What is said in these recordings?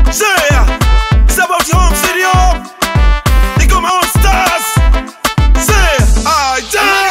Yeah, it's about your home city, home. They got my own stars. Say, I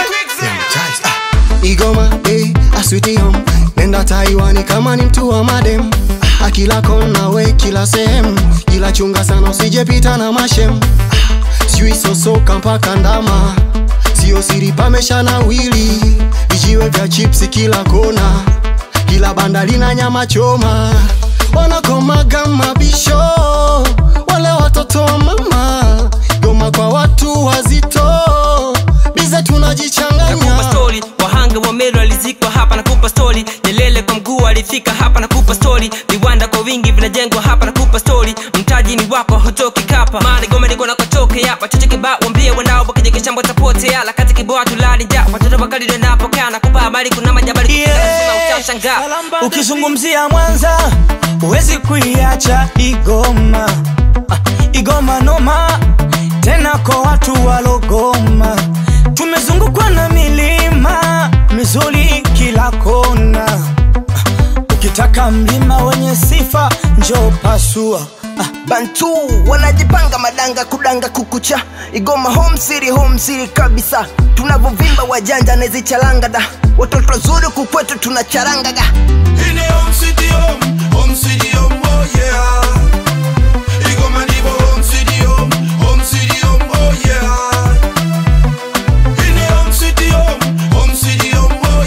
die. Igoma, eh, aswiti home Nenda Taiwani kama ni mtu wa madem Ah, Kila kona we kila sehemu Ila chunga sana usijepita na mashem Ah, Sijui sosoka mpaka ndama Sio siri pamesha na wili Vijiwe vya chipsi kila kona Kila banda lina nyama choma Wanakomaga mabisho Wale watoto wa mama Goma kwa watu wazito Bize nakupa tunajichanganya stori wahanga wa meru alizikwa hapa nakupa stori nyelele kwa mguu alifika hapa nakupa stori viwanda kwa wingi vinajengwa hapa nakupa stori mtaji ni wako hutoki kapa mali gome niko nakotoke hapa chocho kibao wambie wanao wakija kishambo tapotea la kati kiboa tulali ja watoto wakali ndio napokaa nakupa habari kuna majabali Yeah. utashangaa ukizungumzia mwanza huwezi kuiacha igoma Ah, igoma noma tena kwa watu walogoma tumezungukwa na milima mizuri kila kona Ah, ukitaka mlima wenye sifa njo pasua Ah, bantu wanajipanga madanga kudanga kukucha igoma home city home city kabisa tunavyovimba wajanja nezichalanga da watoto wazuri kukwetu tunacharangaga In a home city, home, home city, home, oh yeah. Igoma nibo home city, home, home city, home, oh yeah. In a home city, home, home city, home, oh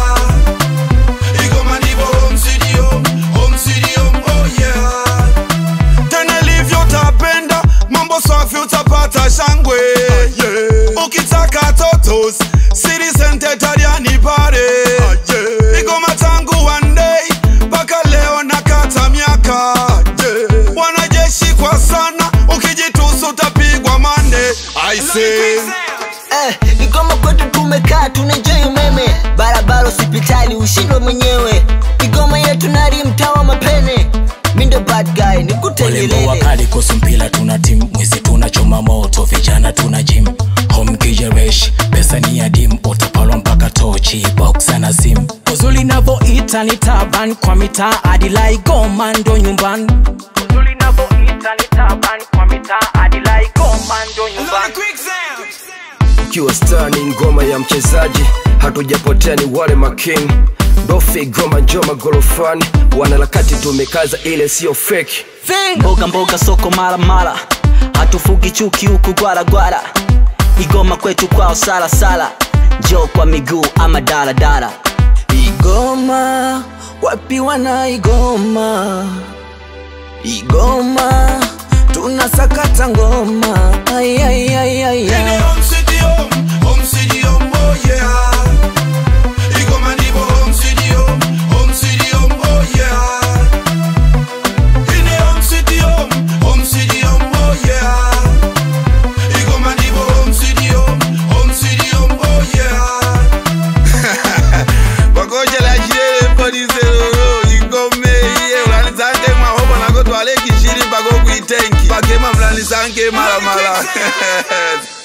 yeah. Igoma nibo home city, home, home city, home, oh yeah. Tena livyo utapenda, mambo safi utapata shangwe. Yeah. Ukitaka totos, city center tariani pare. Igoma tangu one day, mpaka leo nakata miaka. Yeah. Wanajeshi kwa sana, ukijitusu utapigwa mane. I say. eh, igoma kwetu tumekaa tunajoi umeme barabara hospitali ushindwe mwenyewe igoma yetu nari mtaa wa mapene mindo bad guy walembo nikutengelele wakali kuhusu mpila tuna tim mwizi tunachoma moto vijana tuna jim home kijeresh pesa ni ya dim utapalwa mpaka tochi boxa na sim uzuli navoita ni taban kwa mitaa adilai goma ndo nyumbani uzuli navoita ni taban kwa mitaa adilai goma ndo nyumbani ukiwa star ni ngoma ya mchezaji hatujapotea ni wale making dofi goma njoma gorofani wanaharakati tumekaza ile siyo feki mboga mboga soko mara mara hatufugi chuki huku gwara gwara igoma kwetu kwao sala sala jo kwa miguu ama daladala igoma wapi wana igoma igoma tunasakata ngoma ay, ay, ay, ay, In ay. a home city, home, home city, home, oh yeah. Igoma nibo home city, home, home city, home, oh yeah. In a home city, home, home city, home, oh yeah. Igoma nibo home city, home, home city, home, oh yeah. Pakoje la jire podi zero igome iye ulanisange mwahobo nako twale kishiri pako kuitenki pakema mlanisange mara mara